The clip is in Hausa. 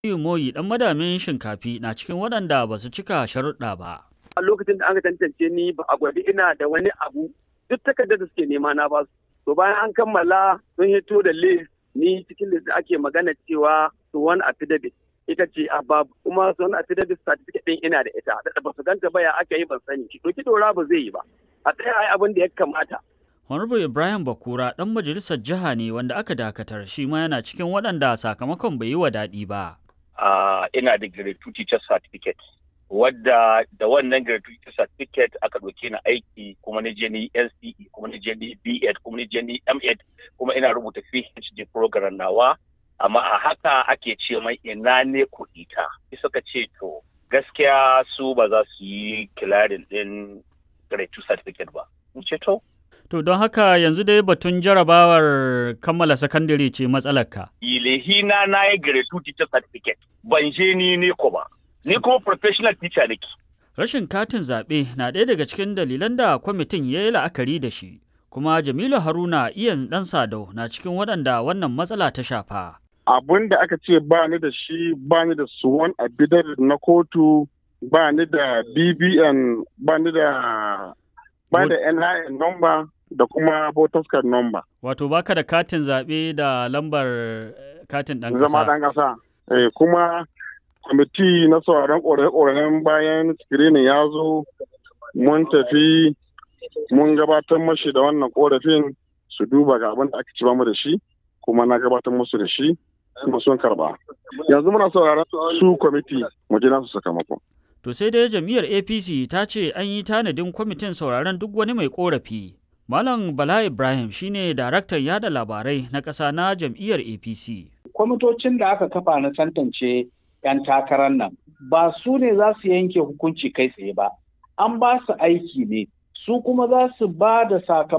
Moyi ɗan madamin shinkafi na cikin waɗanda ba su cika sharuɗa ba. A lokacin da aka tantance ni ba a gwadi ina da wani abu duk takardar da suke nema na ba su. To bayan an kammala sun hito da list ni cikin list ake magana cewa su wani affidavit ita ce a babu kuma su wani affidavit certificate ɗin ina da ita da ba su ganta ba ya aka yi ban sani shi doki dora ba zai yi ba a tsaya ai abin da ya kamata. Honorable Ibrahim Bakura ɗan majalisar jiha ne wanda aka dakatar shi ma yana cikin waɗanda sakamakon bai yi wa daɗi ba. Uh, ina da grade 2 teacher certificate wadda da wannan grade 2 teacher certificate aka ɗauke ni aiki kuma na je ni NCE kuma na je ni B.Ed kuma na je ni M.Ed kuma ina rubuta PhD program nawa amma a haka ake ce mai ina ne kuɗi ta suka ce to gaskiya su ba za su yi kilarin ɗin grade 2 certificate ba in ce to To don haka yanzu dai batun jarabawar kammala sakandare ce matsalarka. Ilehina na yi grade 2 teacher certificate ban je ni ne ko ba. Ni kuma professional teacher nake. Rashin katin zaɓe na ɗaya daga cikin dalilan da kwamitin ya yi la'akari da shi. Kuma Jamilu Haruna iyan ɗan Sadau na cikin waɗanda wannan matsala ta shafa. Abun da aka ce ba ni da shi ba ni da suwan abidar na kotu ba ni da BBN ba ni da ba da NIN number da kuma voters card number. Wato baka da katin zaɓe da lambar katin ɗan ƙasa. Zama ɗan ƙasa. Eh, kuma kwamiti na sauraron ƙorafe-ƙorafen bayan screening ya zo mun tafi mun gabatar mashi da wannan ƙorafin su duba ga abin da aka ci mu da shi kuma na gabatar musu da shi kuma sun karba. Yanzu muna sauraron su kwamiti mu ji nasu sakamakon. To sai dai jam'iyyar APC ta ce an yi tanadin kwamitin sauraron duk wani mai korafi. Malam Bala Ibrahim shine daraktan yada labarai na ƙasa na jam'iyyar APC. Kwamitocin da aka kafa na tantance 'yan takarar nan ba su ne za su yanke hukunci kai tsaye ba, an ba su aiki ne, su kuma za su ba da sakamakon